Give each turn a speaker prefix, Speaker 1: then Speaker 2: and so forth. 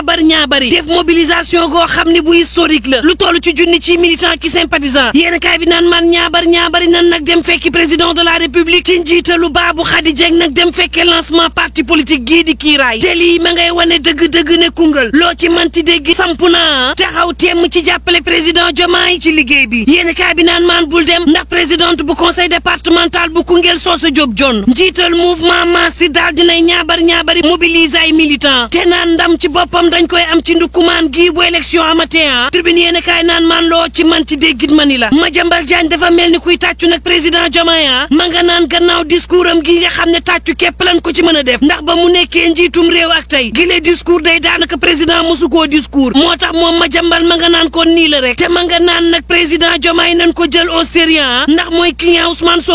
Speaker 1: bari ñaa bari def mobilisation goo xam ne bu historique la lu toll ci junni ci militant ki sympathisant yéen kaay bi naan man ñaa bari ñaa bari nan nag dem fekki président de la république ci njiitalu baabu xadi jeng nag dem fekkee lancement parti politique gii di kiiraay te lii ma ngay wane dëgg-dëgg ne Koungheul loo ci manti dégg samp naa taxaw temm ci jàppale président Diomaye ci liggéey bi yéen kaay bi naan maan bul dem ndax présidente bu conseil départemental bu Koungheul Soosa Diop John njiital mouvement Massi daal dinay ñaabar ñaabari mobiliser ay militant te naan ndam ci boppam dañ koy am ci ndukumaan gii bu élection amatee ah tribune yéen kaay naan maan loo ci manti déggit mani la Madiambal Diagne dafa mel ni kuy tàccu nag président Diomaye ah ma nga naan gannaaw discours am gi nga xam ne tàccu képp lan ko ci mën a def ndax ba mu nekkee njiitum réew ak tey gi le discours day daanaka président mosu koo discours moo tax moom Madiambal ma nga naan kon nii la rek te ma nga naan nag président Diomaye nañ ko jël au sérieux ndax mooy client Ousmane